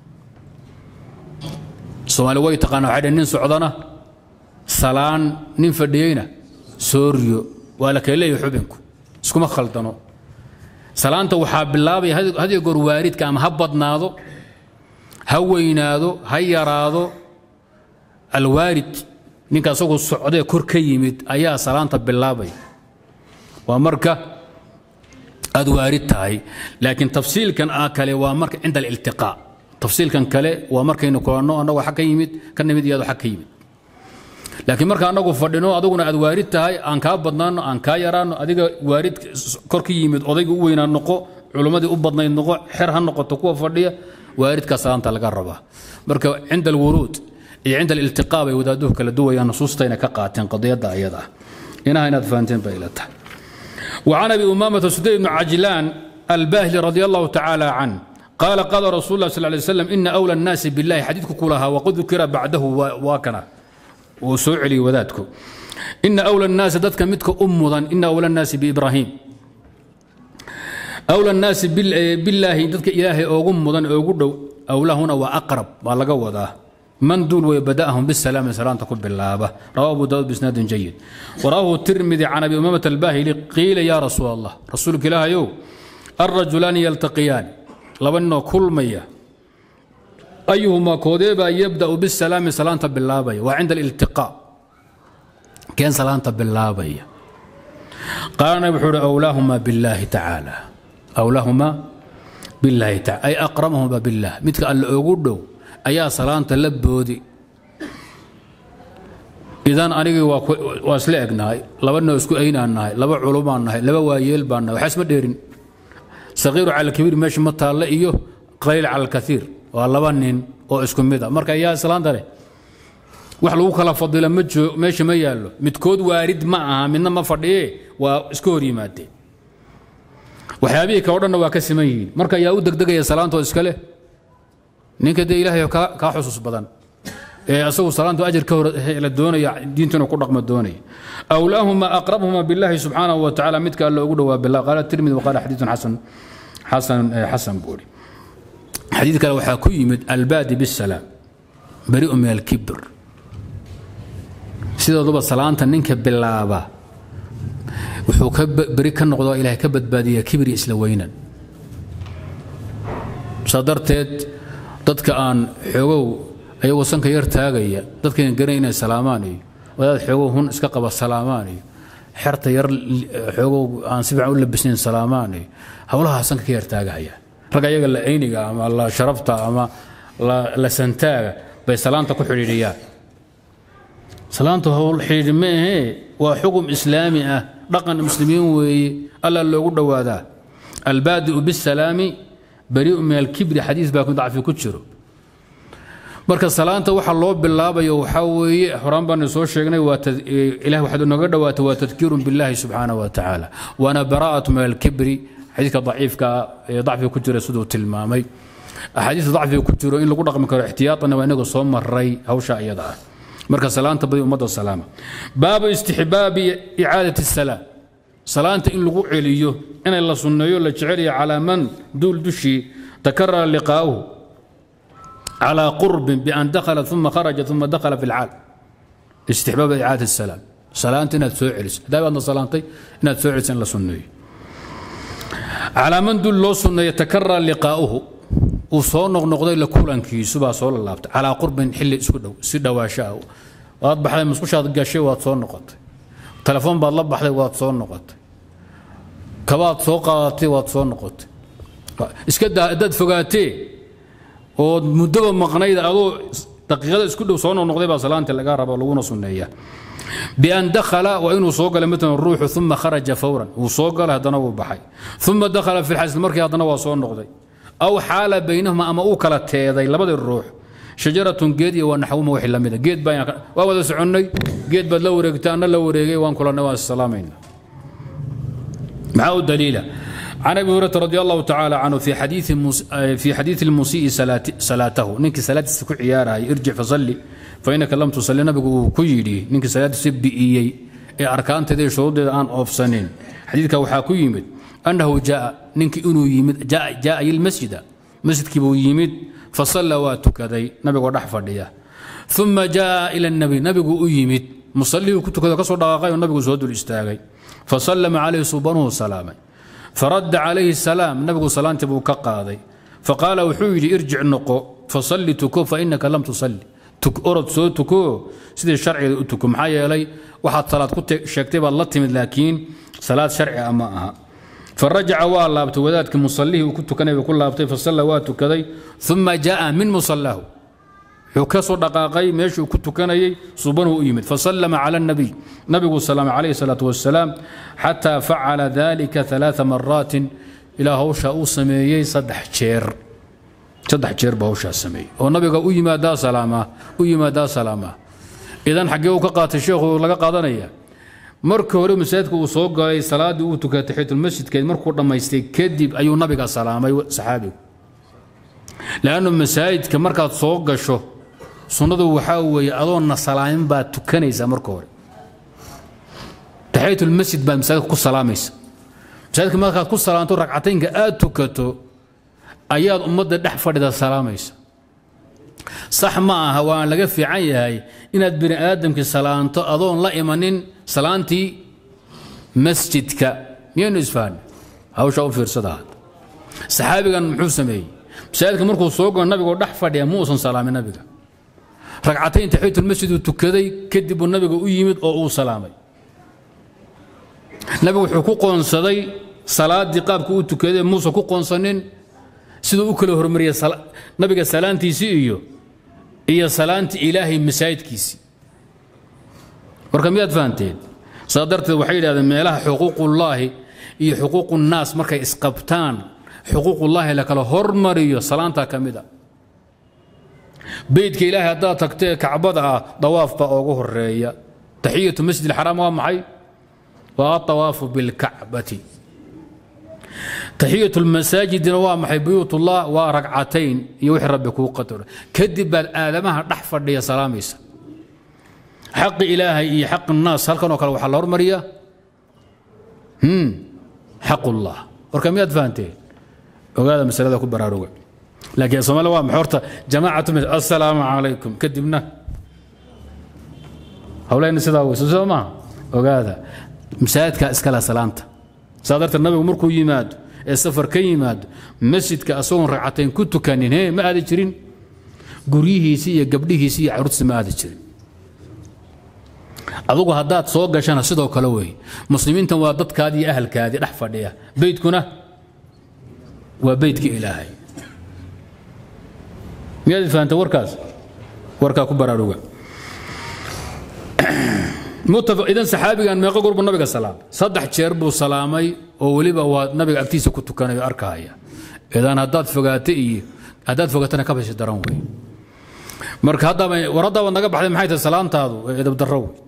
soomaali way taqaana waxay dhhen nin socdana salaan nin fadhiyeyna sooryo waa la kala leeyahay xubinku iskuma khaldano salaanta waxaa bilaabaya hadiyo goor waaridka ama ha badnaado ha weynaado ha yaraado alwaarid ninka asagoo socdee kor ka yimid ayaa salaanta bilaabaya waa marka aad waarid tahay laakiin tafsiilkan a kale waa marka cinda aliltiqaa tafsiilkan kale waa markaynu kulanno annagoo xag ka yimid ka nimid iyo ado xag ka yimid laakiin marka annagu fadhino aduguna aad waarid tahay aan kaa badnaano aan kaa yaraano adiga waarid kor ka yimid odayga u weynaa noqo culummadii u badnayd noqo xer ha noqoto kuwa fadhiya waaridkaa salaanta laga rabaa marka cinda alwuruud iyo cinda aliltiqaa bay wadaaduhu kala duwayaan nusuustayna ka qaateen qadiyadda ayada ah inaha inaad fahanteen bay ila tahay وعن ابي امامه سدي بن عجلان الباهلي رضي الله تعالى عنه قال قال رسول الله صلى الله عليه وسلم ان اولى الناس بالله حديثك كلها وقد ذكر بعده واكنا وسوعلي وذاتك ان اولى الناس ذاتك متك امضا ان اولى الناس بابراهيم أولى الناس بالله ذاتك إلهي أوغم مضان أوغدو أولى هنا وأقرب والله وذا من دول وبدأهم بالسلام سلام تقول بالله رواه أبو داود بإسناد جيد ورواه الترمذي عن أبي أمامة الباهلي قيل يا رسول الله رسولك الله يو الرجلان يلتقيان لو أنه كل مية أيهما كوديبا يبدأ بالسلام سلام بالله وعند الالتقاء كان سلام بالله قال نبي أولاهما بالله تعالى أولاهما بالله تعالى أي أقربهما بالله مثل الأوغدو ayaa salaanta la boodi idan anigii waa isla egnahay laba noo isku aynaan nahay laba culumaan nahay laba waayeel baan nahay waxaa isma dheerin saqiiru cala alkabiir meesha ma taalle iyo qaliil cala alkaiir waa laba nin oo isku mid a marka ayaa islaanta leh wax lagu kala fadila ma joo meesha ma yaallo midkood waarid ma aha midna ma fadhiye waa iska hor yimaadeen waxyaabihii kao dhanna waa ka siman yihiin marka ayaa u degdegaya salaantoo iska leh ninka dee ilaahay kaa xusuus badan ee asagu salaantu ajir ka hor la doonaya diintuna ku dhaqma doonaya awlaahuma aqrabhuma billahi subxaanahu wa tacaala midka alla ugu dhowaa billah qaala tirmidi waqaala xadiidun xasan xasan xasan buuri xadiid kale waxaa ku yimid albaadi bisalaam bari'u min alkibr sidooduba salaanta ninka bilaaba wuxuu ka beri ka noqdo ilahay ka badbaadiyaa kibri isla weynan saa darteed dadka aan xoogow ayagoo sanka yar taagaya dadkayna garan inay salaamaan iyo wadaad xoogow hun iska qaba salaamaan iyo xerta yar xoogow aan si fiican u labisnayn salaamaan iyo howlahaa sanka ka yar taagahaya rag ayaga la ayniga ama la sharafta ama la santaaga bay salaanta ku xidhiidhiyaan salaanta howl xidhiidhi ma ahee waa xukum islaami ah dhaqan muslimiin weeye alla loogu dhowaadaa albaadi'u bisalaami bari'u min alkibri xadiis baa dacfi ku jiro marka salaanta waxa loo bilaabayo waxaa weeye horaan baanu soo sheegnay waa ilah waxaad nooga dhowaata waa tadkiirun billahi subxaanahu wa tacaala waana bara'atu min alkibri xadiiska daciifka ee dacfiga ku jira siduu tilmaamay axaadiista dacfiga ku jiro in lagu dhaqmi karo ixtiyaatanna waa inaga soo maray hawsha iyada ah marka salaanta badi ummadda salaama baabu istixbaabi icaadati salaam salaanta in lagu celiyo inay la sunneeyo la jeceliyo calaa man duul dushii takarara liqaa'uhu calaa qurbin bian dakhala uma kharaja uma dakhala fi lcaal istixbaab icaadati salaam salaanta inaad soo celiso haddaa baadna salaantay inaad soo celiso in la sunneeyo calaa man duul loo sunneeyo takarara liqaa'uhu uu soo noqnoqday la kulankiisu baa soo lalaabtay calaa qurbin xilli isku dhow si dhawaasho ah waad baxday musqushaad gashay waad soo noqotay telefoon baad la baxday waad soo noqotay kabaad soo qaadatay waad soo noqotay iska daa haddaad fogaatee ood muddoba maqnayd adoo daqiiqada isku dhow soo noqnoqday baa salaanta lagaa raba laguna sunneeyaa bian dakhala waa inuu soo galay matalan ruuxu uma kharaja fawran wuu soo galay haddana wuu baxay uma dakhala fi lxasl markii haddana waa soo noqday aw xaala baynahuma ama uu kala teeday labadii ruux shajaratun geed iyo waa naxwuma wixii la mida geed baa waa wada soconnay geed baad la wareegtay anna la wareegay waan kulannay waan issalaamayna maxaa u daliila can abi hurayrata radi allahu tacaala canhu fi xadiidi fi xadiidi lmusii'i salaatahu ninkii salaadiisa ku ciyaarayay irjic fasalli fainaka lam tusalli nabigu uu ku yidhi ninkii salaadiisa bi'iyey ee arkaanteeda iyo shuruuddeeda aan oofsanin xadiidka waxaa ku yimid annahu jaa ninkii inuu yimid jaa ilmasjida masjidkii buu yimid fasalla waa tukaday nabigoo dhex fadhiya uma jaa ila nabi nabigu u yimid musallihuu ku tukado kasoo dhaqaaqay oo nabigu soo dul istaagay fasallama calayhi subanuhu salaamay faradda calayhi salaam nabigu salaantii buu ka qaaday faqaala wuxuu yidhi irjic noqo fasalli tuko fainaka lam tusalli orod soo tuko sidii sharciga u tuko maxaa yeelay waxaad salaad ku sheegtay baad la timid laakiin salaad sharci ah ma aha farajaca waa laabtay wadaadkii musallihii uu ku tukanay buu ku laabtay fasalla waa tukaday uma jaa min musallahu wuxuu ka soo dhaqaaqay meeshuu ku tukanayay subanuu u yimid fasallama cala nabiy nabigu salaamay calayhi salaatu wasalaam xataa facala dalika alaaa maraatin ilaa hawshaa uu sameeyey saddex jeer saddex jeer baa hawshaa sameeyey oo nabiga u yimaadaa salaamaa u yimaadaa salaamaa idan xaggee uu ka qaatay sheekhu laga qaadanaya marka hore masaajidka uu soo galay salaaddii uu tukay taxiyatulmasjidkeed markuu dhammaystay kadib ayuu nabiga salaamay saxaabigu leannu masaajidka markaad soo gasho sunnadu waxaa weeye adoonna salaamin baad tukanaysaa marka hore taxiyatulmasjid baad masaajidka ku salaamaysa masaajidka markaad ku salaamto ragcataynka aad tukato ayaad ummadda dhex fadhida salaamaysa sax ma aha waan laga fiican yahay inaad bini aadamkii salaanto adoon la imanin salaantii masjidka miyaynu isfahne hawshaa u fiirsada had saxaabigan muxuu sameeyey masaajidka markuu soo galo nabigoo dhex fadhiya ma uusan salaamin nabiga ragcatayn taxiyatulmasjid uu tukaday kadib buu nabiga u yimid oo uu salaamay nabigu wuxuu ku qoonsaday salaaddii qaabka uu tukaday muusan ku qoonsanin siduu u kala hormariyey nabiga salaantiisii iyo iyo salaantii ilaahay masaajidkiisii marka miyaad fahanteen saa darteed waxay yidhahdeen meelaha xuquuqullaahi iyo xuquuqunnaas markay isqabtaan xuquuqullaahi la kala hormariyo salaantaa ka mid a beydka ilaahay haddaad tagtee kacbada ah dawaaf baa oogu horeeya taxiyatu masjid alxaraam waa maxay waa atawaafu bilkacbati taxiyat lmasaajidina waa maxay buyuutullah waa ragcatayn iyo wixii rabbi kuu qadaro kadib baad aadamaha dhex fadhiya salaamaysa xaqi ilaahay iyo xaqi naas halkan oo kale waxaa la hormariya xaqullah warka miyaad fahanteen ogaada masalada ku baraaruga laakiin soomaalida waa maxay horta jamaacatu mis assalaamu calaykum kadibna hawleyna sidaa weyso soo maaha ogaada masaajidkaa iskale salaanta saa darteed nabigu markuu yimaado ee safar ka yimaado masjidka asagoon ragcatayn ku tukanin he ma aadi jirin guryihiisii iyo gabdhihiisii iyo caruurtiisi ma aadi jirin adugu haddaad soo gashana sidoo kale wey muslimiintan waa dadkaadii iyo ahalkaadii dhex fadhiya beydkuna waa beydka ilaahay miyaad fahamta warkaas warkaa ku baraaruga idan saxaabigan meeqo goor buu nabiga salaamay saddex jeer buu salaamay oo weliba waa nabiga agtiisa ku tukanayo arkahaya idan haddaad fogaato iyo haddaad fogaatana ka bashi daran wey marka haddaba war haddaba naga baxday maxay tahay salaantaadu edab darro wey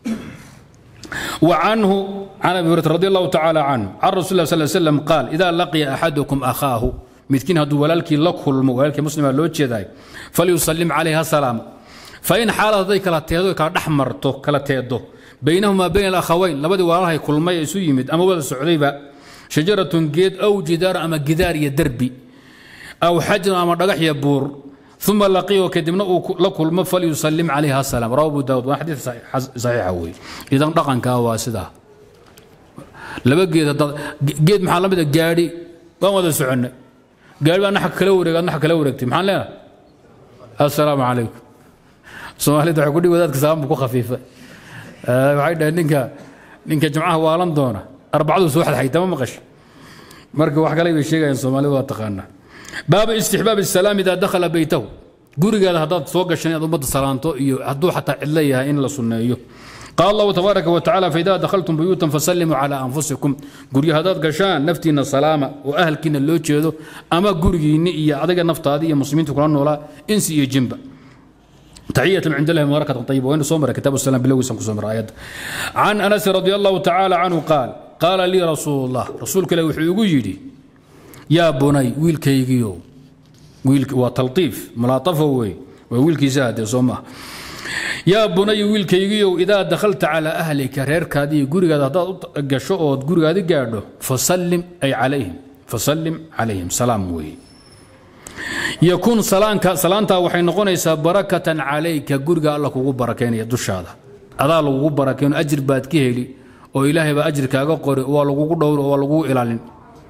وعنه عن ابي هريره رضي الله تعالى عنه عن رسول الله صلى الله عليه وسلم قال اذا لقي احدكم اخاه midkiin hadduu walaalkii la kulmo walaalkii muslima loo jeedaay falyusallim calayha salaam fain xaalad hadday kala teedo kala dhex marto kala teedo baynahumaa bayna alakhawayn labadii walaalahay kulmay isu yimid ama wada socdayba shajaratun geed aw jidaar ama gidaar iyo derbi aw xajrun ama dhagax iyo buur uma laqiyo kadibna uu la kulmo falyusallim calayha salaam rawa abu daawud waa xadiid saxiixa wey idan dhaqankaa waa sidaa laba geed geed maxaa la mid a gaadhi waan wada soconnay gaari baa naxka kala wareeg naxka kala wareegtay maxaan leenahay assalaamu calaykum soomaalida waxay ku dhihi wadaadka salaam buu ku khafiifay waxay dhaheen ninka ninka jimcaha waalan doona arbacadu soo xadxayta ma maqashay marka wax kale bay sheegayaan soomaalida waa taqaanaa baabu istixbaab الsalaam idaa dakhala beytahu gurigaada haddaad soo gashan inaad ummadda salaanto iyo hadduu xataa cidlo yahay in la sunneeyo قال الله تبارك وتعالى فإذا دخلتم بيوتا فسلموا على أنفسكم قري هذا قشان نفتينا سلامة وأهل كنا اللو جيدو أما قري نئية أدقى نفط هذه مسلمين تقولون ولا إنسي جنبا تحية عند الله مباركة طيبة وين صومر كتاب السلام بلوي سنكو صومر آيات عن أنس رضي الله تعالى عنه قال قال لي رسول الله رسولك لو يجي يا بني ويل كيجيو ويل وتلطيف ملاطفة وي ويل كيزاد صومه yaa bunayi wiilkaygiiow idaa dakhalta calaa ahlika reerkaadii gurigaada haddaad u gasho ood gurigaadi gaadho fasallim ay calayhim fasallim calayhim salaam weeye yakuun salaanka salaantaa waxay noqonaysaa barakatan calayka guriga alla kugu barakaynaya dushaada adaa lagugu barakayno ajir baad ka heli oo ilaahay baa ajir kaaga qori waa lagugu dhowri oo waa lagugu ilaalin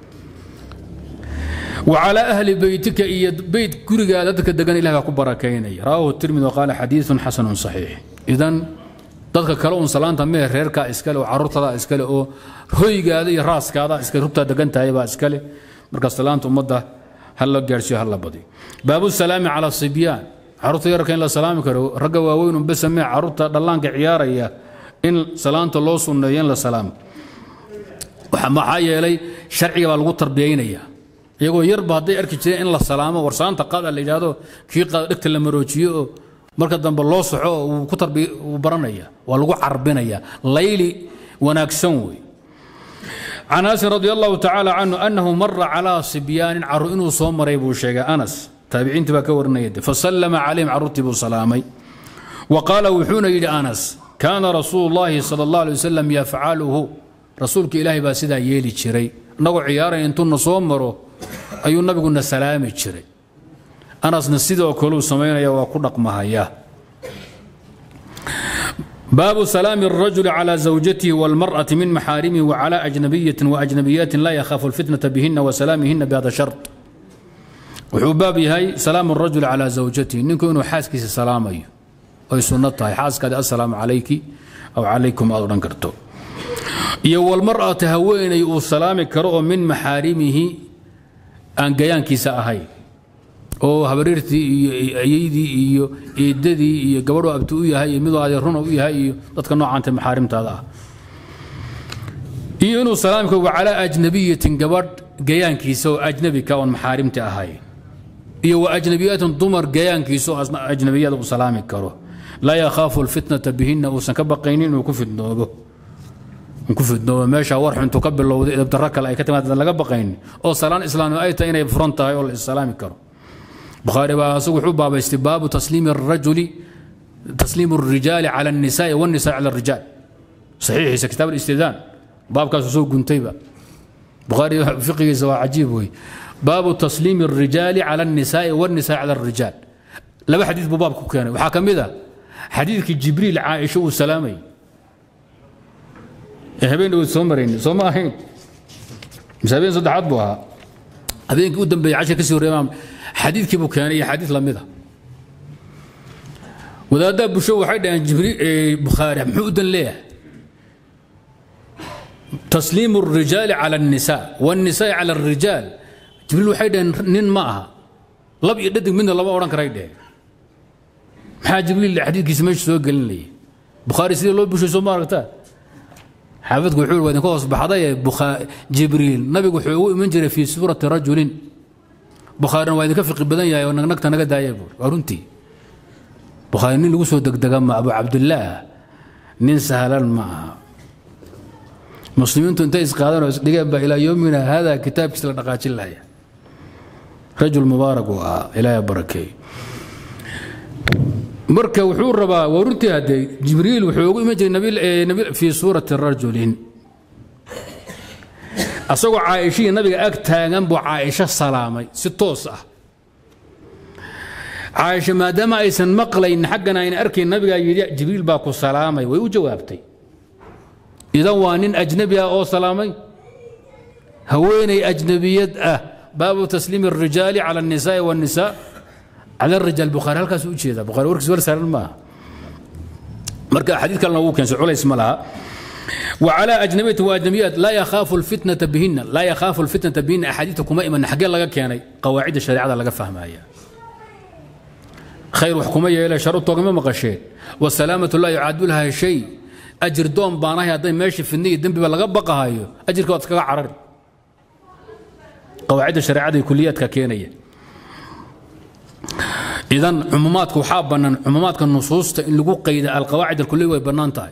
وعلى أهل بيتك إيا بيت كوريغا ددك دغن إله ku barakaynaya رواه الترمذي وقال حديث حسن صحيح إذن dadka kale uun salaanta mee reerka iskale oo caruurtada iskale oo hoygaada iyo raaskaada iskale rubtaa degan tahay baa iskale marka salaanta ummadda hal la gaarsiiyo hal la badiyo baabu salaami cala sibyaan caruurta yarka in la salaami karo ragga waaweyn un bes mee caruurta dhallaanka ciyaaraya in salaanta loo sunneeyo in la salaamo maxaa yeelay sharciga baa lagu tarbiyaynaya iyagoo yarba hadday arki jireen in la salaamo warsaanta qaada la yidhaahdo kii qaada dhegta la maroojiyo oo marka dambe loo soxo oo uu ku tarbi uu baranaya waa lagu carbinaya layli wanaagsan wey can anasin radi allahu tacaala canhu annahu mara calaa sibyaanin caru inuu soo maray buu sheegay anas taabiciintii baa ka warinaya de fasallama calayhim carruurtii buu salaamay wa qaala wuxuuna yidhi anas kaana rasuulu llaahi sala allah alay wasalam yafcaluhu rasuulka ilaahay baa sidaa yeeli jiray innagoo ciyaaraya intuuna soo maro ayuu nabiguna salaami jiray anasna sidoo kaleu samaynaya waa ku dhaqmahaya baabu salaami الrajuli calى zawjatihi wاlmarأaةi min maxaarimihi wcalى أjnabiyaةi وأjnabiyaati laa yakhaafu اlfitnaةa bihina وsalaamihina bhada shart wuxuu baab yahay salaamu الrajuli calى zawjatihi ninku inuu xaaskiisa salaamayo ay sunno tahay xaaskaadi asalaamu calayki aw calaykum aad odhan karto iyo wاlmarأaةi haweenay uu salaami karo oo min maxaarimihi aan gayaankiisa ahayn oo habareertii iyo ayeydii iyo eedadii iyo gabadhu abti u yahay iyo miduu adeeruna u yahay iyo dadka noocaanta maxaarimtaada ah iyo inuu salaamka wa calaa ajnabiyatin gabadh gayaankiisa oo ajnabika oon maxaarimta ahayn iyo wa ajnabiyatin dumar gayaankiisa oo ajnabiyada uu salaami karo laa yakhaafu alfitnata bihinna uusan ka baqaynin inuu ku fidnoobo ku fidnooba meesha war xuntu ka bilowday edabdarro kale ay ka timaad laga baqayn oo salaan islaami ay tahay inay furan tahay oo la islaami karo bukhaari baa asagu wuxuu baabaystay baabu tasliimi الrajuli tasliimu الrijaali cala الnisaai wالnisaa cala الrijaal saxiixiisa kitaab اlistidaan baabkaasu soo guntayba bukhaari fiqigiisa waa cajiib wey baabu tasliimi الrijaali cala الnisaai wالnisaa cala الrijaal laba xadiid buu baabku keenay waxaa ka mid a xadiidkii jibriil caaisha uu salaamay ee habeen dhawood soo marayn soo ma ahayn mise habeen saddexaad buu ahaa habeenkii u dambeeyey cashir ka sii horreeyay xadiidkii buu keenay iyo xadiid la mida wadaaddaa busho waxay dhaheen jibriil bukhaari muxuu u dan leeyahay tasliimu الrijaali cala الnisaa wالnisaai cala الrijaal jibriil waxay dhaheen nin ma aha lab iyo dhadig midna lama odhan karay dheheen maxaa jibriil xadiidkiisa meesha soo gelinaya bukhaari sidii loo bushay soo ma aragtaa xaafidku wuxuu waa idinka hoos baxday jibriil nabigu wuxuu ugu iman jiray fii suurati rajulin bukhaarina waa idinka fiqi badan yahay oo nagnagta naga daaya buur waa runtii bukhaari nin lagu soo degdega ma abu cabdillaah nin sahlan ma aha muslimiintu intay isqaadan oo isdhigeen baa ilaa yoomina hada kitaabkiisa la dhaqaajin lahaya rajul mubaarak uu ahaa ilaahay barakeey marka wuxuu rabaa waa runtii haddee jibriil wuxuu ugu iman jiray fii suurati rajulin asagoo caaishihii nabiga ag taagan buu caaisho salaamay si toos ah caaisha maadaama aysan maqlayn xaggana ayna arkayn nabigaa yidhi jibriil baa ku salaamay way u jawaabtay idan waa nin ajnabi ah oo salaamay haweenay ajnabiyad ah baabu tasliimi الrijaali cala الnisaai wالnisaa cala الrijaal bukhaari halkaas u jeeda bukhaari warkiis wal saaran maaha marka xadiid kalena wuu keensay culays ma laha وعلى أجنبية وأجنبيات لا يخاف الفتنة بهن لا يخاف الفتنة بهن أحاديث كما إيمان حق لغا كياني قواعد الشريعة لغا فهمها خير وحكومية إلى شرط ما مقشين والسلامة لا يعاد لها شيء أجر دوم باناها هذا ماشي في النية دنبي بلغا بقى هايو أجر كوات كغا عرر قواعد الشريعة كليات كيانية إذا عموماتك وحابا عموماتك النصوص اللي قيد القواعد الكلية ويبنان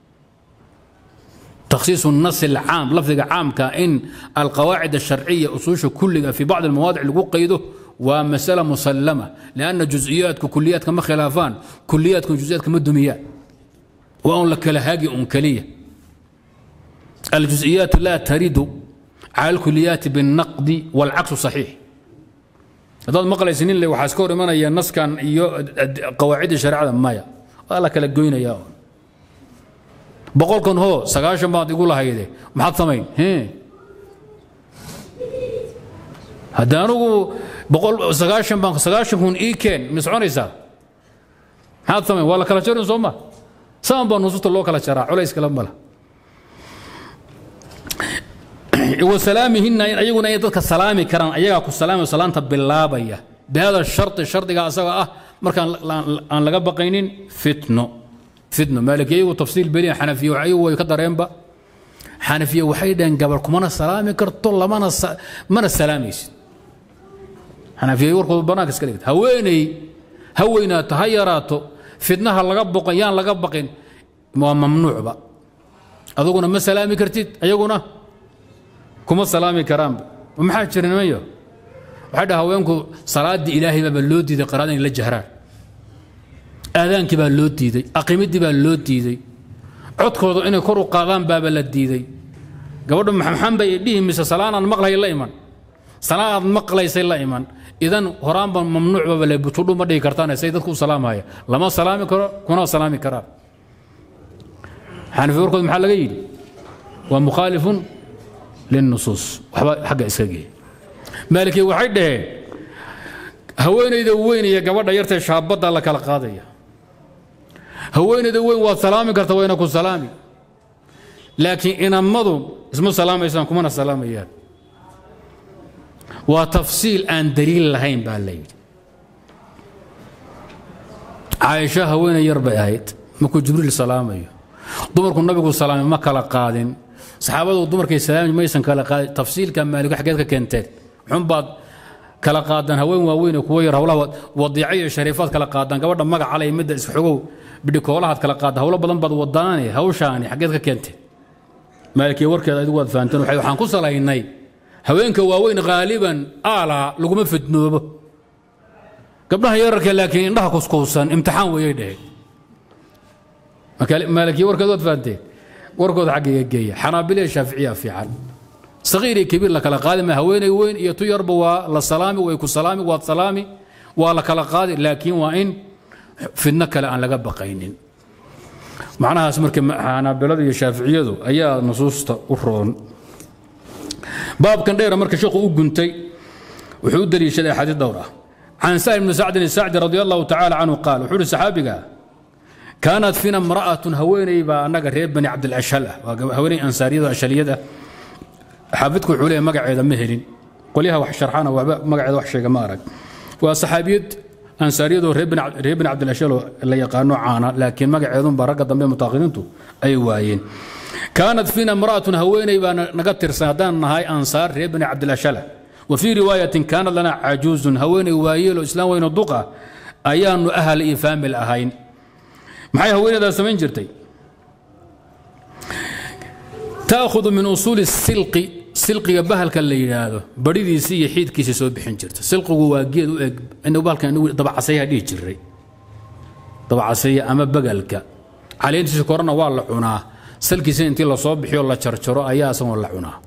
تخصيص النص العام لفظ عام كإن القواعد الشرعية أصوش كلها في بعض المواضع اللي قيده ومسألة مسلمة لأن جزئيات كليات كما خلافان كليات جزئيات كما الدميات وأن لك لهاجي أنكلية الجزئيات لا ترد على الكليات بالنقد والعكس صحيح هذا مقال سنين اللي وحاسكور من هي النص كان قواعد الشريعة مايا والله كلا قوينا يا boqolkan hoo sagaashan baad igu lahayde maxaad samayn haddii anugu boqol sagaashan baan sagaashan kun ii keen ma soconaysaa maxaad samayn waa la kala jarin soo ma saan baa nusuusta loo kala jaraa culays kale mala wasalaamihina ayaguna inay dadka salaami karaan ayagaa ku salaamaya salaanta bilaabaya bihada shardi shardiga asaga ah markaan aan laga baqaynin fitno fitno maalikiya iyagu tafsiil beliya xanafiya ayagu way ka dareenba xanafiya waxay dhaheen gabar kumana salaami karto lamana mana salaamaysid xanafiya warkooda banaanka iska dhigta haweeney ha weynaato ha yaraato fitnaha laga boqan yaan laga baqin waa mamnuucba aduguna ma salaami kartid ayaguna kuma salaami karaanba maxaa jira nimanyo waxay dhaha haweenku salaaddii ilaahay baaba loo diiday qaraada inay la jahraan aadaankii baa loo diiday aqimiddii baa loo diiday codkooda inay kor u qaadaan baaba la diiday gabadhu maxan bay dhihi mise salaanaad maqlay la iman salaanaad maqlaysay la iman idan horaanba mamnuucbaba le butudhu ma dhihi kartaan say dadku u salaamaya lama salaami karo kuna salaami karaan xanafi warkood maxaa laga yidhi waa mukhaalifun linnusuus waxba xagga iska geeya maalikiya waxay dhaheen haweenayda weyn iyo gabadha yartee shaabadda la kala qaadaya haweenayda weyn waad salaami karta wayna ku salaami laakiin inammadu isma salaamaysaan kumana salaamayaan waa tafsiil aan daliil lahayn baa la yidhi caaisha haweenay yar bay ahayd markuu jibriil salaamayo dumarku nabigu salaamay ma kala qaadin saxaabadu dumarkay salaami maysan kala qaadin tafsiilka maaliku xaggeed ka keenteen xunbaad kala qaadaan haween waaweyn kuwa yar hawlaha wadiica iyo shariifaad kala qaadaan gabadha magaca leh midda isxogow bidhikoolahaad kala qaadaan hawlo badan baad wadaane hawshaani xaggeed ka keentee maalikiya warkeeda adigu waad fahanteen waxay- waxaan ku salaynay haweenka waaweyn haaliban aalaa laguma fidnoobo gabdhaha yararka laakiin indhaha kuskuusan imtixaan wayay dheheen marka maalikiya warkeeda waad fahanteen warkooda xaggiga geeya xanaabila iyo shaaficiya fiican saqiir iyo kabiir la kala qaadi ma haweeney weyn iyo tu yarba waa la salaami way ku salaami waad salaami waa la kala qaadi laakiin waa in fidno kale aan laga baqaynin macnahaas marka xanaabilada iyo shaaficiyadu ayaa nusuusta u roon baabkan dheera marka sheekhu u guntay wuxuu u daliishaday axaadiis dhowr ah can sahل bni sacdin الsacdi radi allahu tacala canhu qaal wuxuu uhi saxaabiga kaanat fiina imra'atun haweeney baa annaga reer bani cabdilashal ah waa haweeney ansaariyada ashaliyada xaafidku wuxuu leeyahay magaceeda ma helin qolyaha wax sharxana waxba magaceeda wax sheega ma arag waa saxaabiyad ansaariyadoo reer bani Cabd- reer bani cabdilashalo la yaqaano caana laakiin magaceedunba ragga dambe mutaaqiniintu ay waayeen kaanat fiina imra'atun haweeney baa na- naga tirsan haddaan nahay ansaar reer bani cabdilashala wa fii riwaayatin kaanat lana cajuuzun haweeney waayeelo islaam weyno duqa ayaanu ahal iyo faamil ahayn maxay haweeneydaa samayn jirtay تأخذ من أصول السلق سلقiga bahalka la yidhaahdo baridiisi iyo xiidkiisa soo bixin jirta silqigu waa geed u eg inuu bahalkan inagu dabacasaya dhihi jiray dabacasaya ama bagalka caleentiisa korena waa la cunaa salkiisa intii lasoo bixiyo la jarjaro ayaa asagoo la cunaa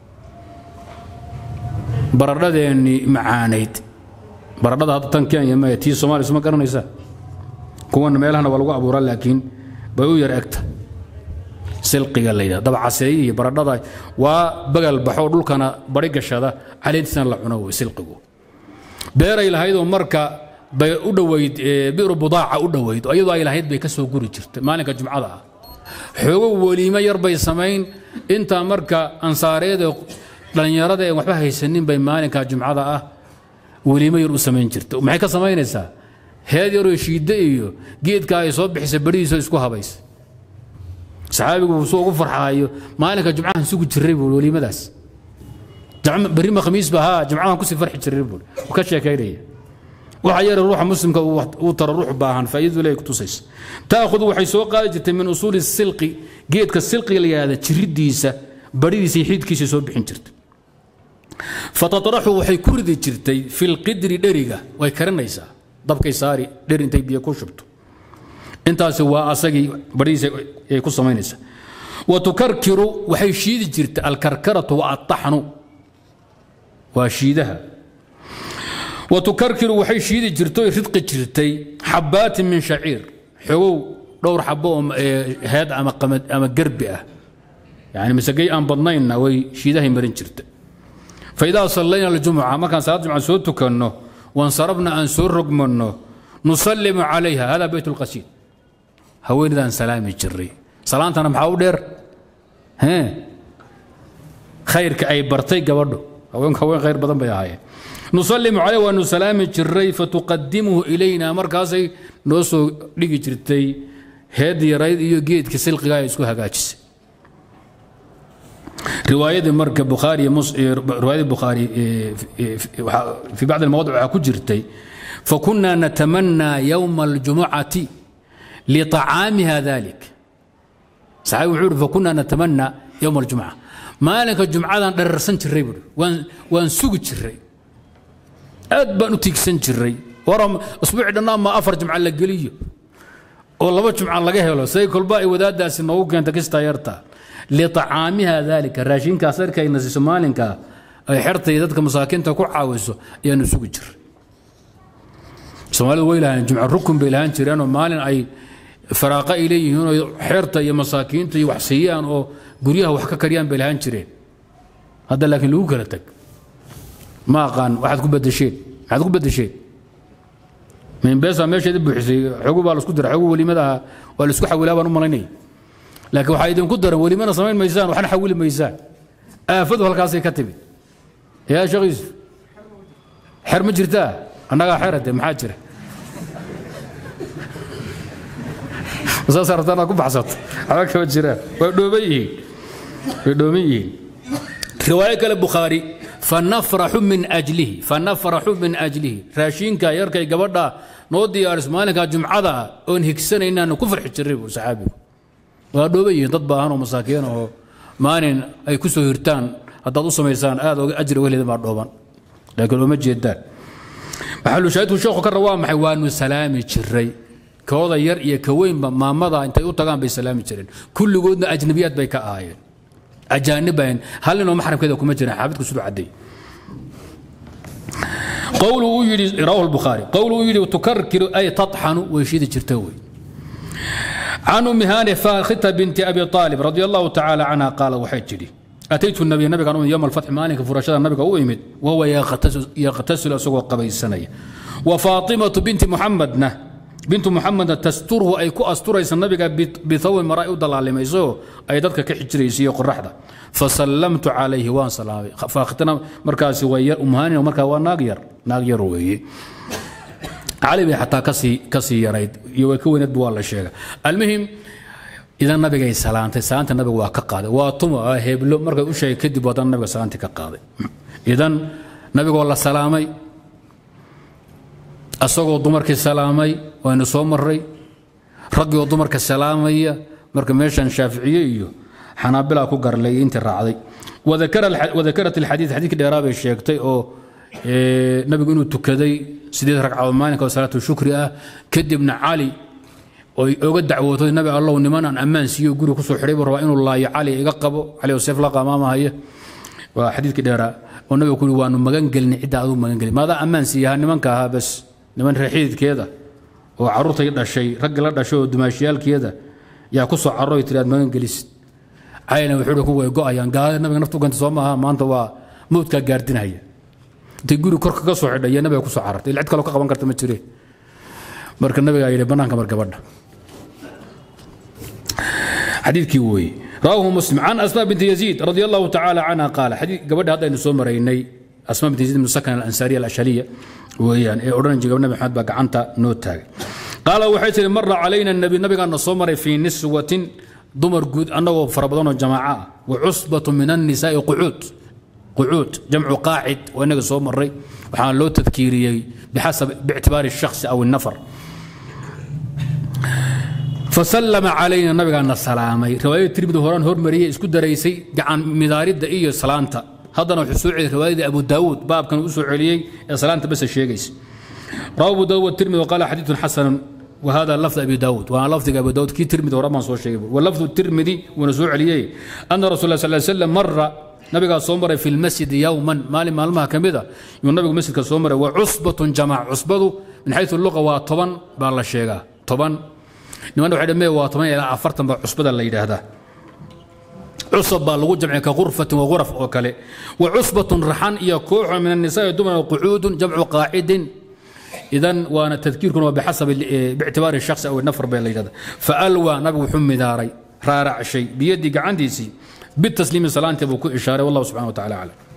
baradhadeennii macaanayd baradhada hadda tan kenya maya tii soomaaliya suma garanaysaa kuwana meelahana waa lagu abuuraa laakiin bay u yar egta silqiga la yidhahdo dabcaseeye iyo baradhada waa bagal baxoo dhulkana bari gashada caleentiisana la cuno wey silqigu beeray lahaydoo marka bay u dhoweyd ee, bi'ru budaaca u dhoweyd oo iyadoo ay lahayd bay ka soo guri jirtay maalinka jumcada ah xoogo weliimo yar bay samayn intaa marka ansaareed ee dhallinyarada ee waxba haysanin bay maalinka jumcada ah weliimo yar u samayn jirta maxay ka samaynaysaa heed yaroo shiidde iyo geedka ay soo bixisa berihiisa isku habaysa saxaabigu suu ugu farxaayo maalinka jumcahan sugi jiray buu weliimadaas Jam- berrima khamiis ba haa jumcahan kusii farxi jiray buu uu ka sheekaynaya waxa yara ruuxa muslimka uu wax- uu tara ruux baahan faa'iidadu leeyahay kutusaysa taakhud waxay soo qaadi jirtay min usuuli silqi geedka silqiga la yidhahda jiridiisa baridiisa iyo xiidkiisa soo bixin jirtay fatatraxu waxay ku ridi jirtay fi lqidri dheriga way karinaysaa dabkay saari dheri intay biyo ku shubto intaasi waa asagii barihiisa ay ku samaynaysaa wa tukarkiru waxay shiidi jirtay alkarkaratu wa attaxnu waa shiidaha wa tukarkiru waxay shiidi jirtay oy ridqi jirtay xabaatin min shaciir xogow dhowr xabo oo ee, heed ama qamad ama gerbi ah yani masagay aan badnaynna way shiidahay marin jirtay faidaa sallayna aljumuca markaan salaad jumca soo tukanno wansarabna aan soo rogmanno nusallimu calayha hada beyt lqasiid haweenidaan salaami jiray salaantana maxaa u dheer hee khayrka ay bartay gabadho haweenku haween khayr badan bay ahaayeen nusallimu calayh waanu salaami jiray fatuqadimuhu ilayna markaasay noo soo dhigi jirtay heed yarayd iyo geedka silqiga ay isku hagaajisay riwaayadii marka bukhaari iyo mus- iyo riwaayadii bukhaari ee, ee, waxaa- fi bacdi almawadic waxaa ku jirtay fakunaa natamanaa yowma aljumucati liطacaamiha dalik saxaabi wuxuu ihi fakunaa natamanaa yowma aljumca maalinka jumcadan dherarsan jiray buui waan waan sugi jiray aad baan u tiigsan jiray war usbuuci dhannaan ma afar jumca la geliyo oo laba jumca laga helo say kolba ay wadaadaasi noogu keenta kistaa yarta liطacaamiha dalika raashinkaas arkayna siiso maalinka ay xerta iyo dadka masaakiinta ku caawiso ayaanu sugi jiray soomaalidu way lahaan jumca rukun bay lahaan jireen oo maalin ay faraaqa ay leeyihiin oo xeerta iyo masaakiinta iyo wax siiyaan oo guryaha wax ka kariyaan bay lahaan jireen hadda laakiin lagu kala tag ma aqaan waxaad ku bedesheen maxaad ku bedesheen minbeesa meesheeda buuxisay xogu baa laisku dira xogu welimadaha waa laisku xawilaa baan u malaynaya laakiin waxaa idinku daran welimana samayn maysaan waxna xawili maysaan aafadu halkaasay ka timid yaa sheekh yuusuf xer ma jirtaa annagaa xerade maxaa jira saas rabtaa inaad ku baxsato waxba kama jiraan waa dhooban yihiin way dhooban yihiin riwaayo kale bukhaari fanafraxu min ajlihi fanafraxu min ajlihi raashinka yarkay gabadha noo diyaariso maalinka jumcada ah oon higsanaynaanu ku farxi jiray buu saxaabigu waa dhooban yihiin dad baahan oo masaakiin oo maalin ay ku soo hirtaan haddaad u samaysaan aad oga ajri oga leedin baa dhooban laakiin ooma jeedaan maxalushaahidku sheekhu ka waa maxay waanu salaami jiray kooda yar iyo ka weynba maamada intay u tagaan bay salaami jireen kulligoodna ajnabiyaad bay ka ahaayeen ajaanibayn hal ninoo maxramkeeda kuma jiran xaafidku siduu caddeey qowlu uu yidhi rawaahu albukhaari qowlu uu yidhi tukarkiru ay taطxanu way shidi jirta wey عن أم هانئ فاخته بنت أبي طالب رضي الله تعالى عنها قال وحيد جدي أتيت النبي النبي كان يوم الفتح مالك فرشاد النبي أويمد وهو يغتسل, يغتسل أسوق قبل السنة وفاطمة بنت محمد نه بنت محمد تستره أي كو أستريس النبي بثوب مرأي ودل على ميزو أي ذاتك كحجريسي قرحدة فسلمت عليه وان سلامي فاختنا مركاسي وير أم هانئ ومركا وان ناقير ناقير وي cali bay xataa kasii kasii yarayd iyo way ka weyneed bu waa la sheega almuhim idan nabigay salaantay salaanta nabiga waa ka qaaday waa tuma waa heblo markay u sheegay kadib haddana nabiga salaantii ka qaaday idan nabigoo la salaamay asagoo dumarkii salaamay waynu soo maray raggii oo dumarka salaamaya marka meeshan shaaficiye iyo xanaabila ku garlay intii raacday wadakarat alxadiid xadiidkii dheeraa bay sheegtay oo nabigu inuu tukaday sideed ragcadood maalinka oo salaatu shukri ah kadibna cali oy oga dacwootay nabi allow niman aan ammaan siiyo guri kusoo xidhay buu rabaa inuu laayo cali iga qabo cali oo seef la qamaamahaya waa xadiidkii dheeraa oo nabiga ku yidhi waanu magan gelin cidda aduu magan gelin maadaa ammaan siiyaha nimanka ahaa bas niman reexiidkeeda oo carruurtay dhashay raggi la dhashay oo dumaashiyaalkeeda yaa ku soo carroy tiri aad magan gelisid calina wuxuu ku way go'ayaan gaalada nabiga naftu ganta soo maaha maanta waa mawdkaa gaardinaya intay guri korka ka soo xidhay iyo nabiga ku soo carartay cid kaloo ka qaban karta ma jire marka nabigaa yidhi bannaanka mar gabadha xadiidkii weeye رواه مسلم عن أسماء بنت يزيد رضي الله تعالى عنها قال حديث قبل هذا نسوم مريني أسماء بنت يزيد من السكن الأنصارية الأشهرية ويان إيه أورنج قبل النبي محمد بقى عنتا نوتاج قال وحيث مر علينا النبي النبي كان نصومر في نسوة دمر جود أنه فربضان الجماعة وعصبة من النساء قعود قعود جمع قاعد وانك سو مري وحان لو تذكيري بحسب باعتبار الشخص او النفر فسلم علينا النبي قال السلامي روايه ترمذي هوران هور مريه اسكو دريسي غعان مداريد iyo salaanta hadana wuxuu soo celiyay riwaayada Abu Daawud baabkan uu soo celiyay ee salaanta bas sheegays rawi Abu Daawud Tirmidhi qala hadith hasan وهذا لفظ ابي داود وانا لفظ ابي داود كي ترمذي ورمان سو شيغي ولفظ الترمذي ونسو عليه ان رسول الله صلى الله عليه وسلم مر nabigaa soo maray fi lmasjidi yowman maalin maalmaha ka mid a yuu nabigu masjidka soo maray wa cusbatun jamac cusbadu min xayu luqa waa toban baa la sheegaa toban niman waxay dhamee waa toban ilaa afartan baa cusbada la yidhaahdaa cusab baa lagu jamciya ka gurfatin wa guraf oo kale wa cusbatun raxan iyo kooxo min annisaai dumar qucuudun jamcu qaacidin idan waana tadkiirkuna waa bixasabi biictibaari shakhsi aw nafar baa la yidhahda faalwaa nabigu wuxuu midaaray raaracshay biyadii gacantiisii بالتسليم سلامته بكو إشارة والله سبحانه وتعالى أعلم